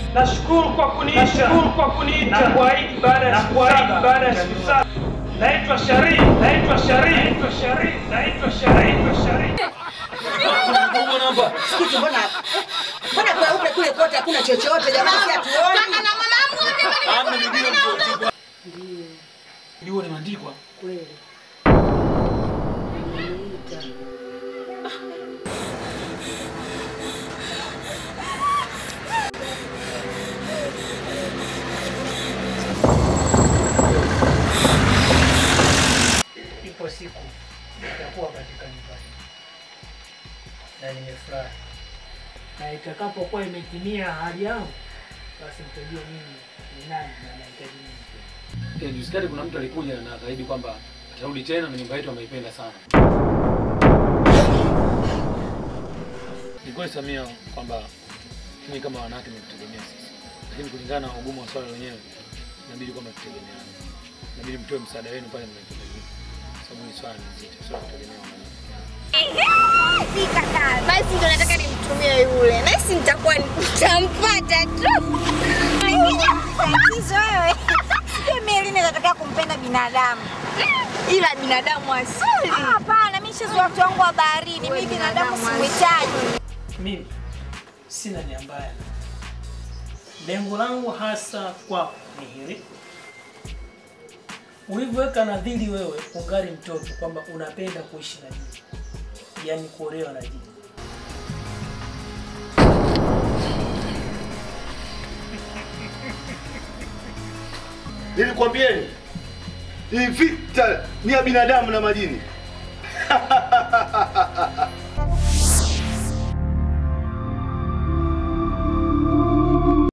Nashukuru kwa kuniita, nashukuru kwa kuniita na kuahidi baada ya siku saba, baada ya siku saba. Naitwa Sharif, naitwa Sharif, naitwa Sharif, naitwa Sharif, naitwa Sharif. Sikitu, mbona mbona kweupe kule kote hakuna chochote jamani, si hatuoni? Jua limeandikwa Kweli. ipo siku itakuwa katika nyumba hii na nimefurahi, na itakapokuwa imetimia ahadi yangu, basi mtajua mimi ni nani na nahitaji nini. Eh, Juzi kati kuna mtu alikuja na akaahidi kwamba atarudi tena na nyumba yetu ameipenda sana. Ni kweli Samia kwamba mimi kama wanawake nimekutegemea sisi, lakini kulingana na ugumu wa swala lenyewe inabidi kwamba tutegemeane, inabidi mtoe msaada wenu pale mnahitajika, sababu ni swala ni zito, sio kutegemea wanawake. Basi ndo nataka nimtumie yule, nasi nitakuwa nitampata tu. Tatizo wewe, sio mimi nataka kumpenda binadamu, ila binadamu asili. Hapana, mimi shizo watu wangu wa baharini, mimi binadamu simhitaji. Mimi sina nia mbaya, lengo langu hasa kwako ni hili ulivyoweka nadhiri wewe ungali mtoto kwamba unapenda kuishi na jini, yaani kuolewa na jini. Nilikwambieni hii vita ni ya binadamu na majini.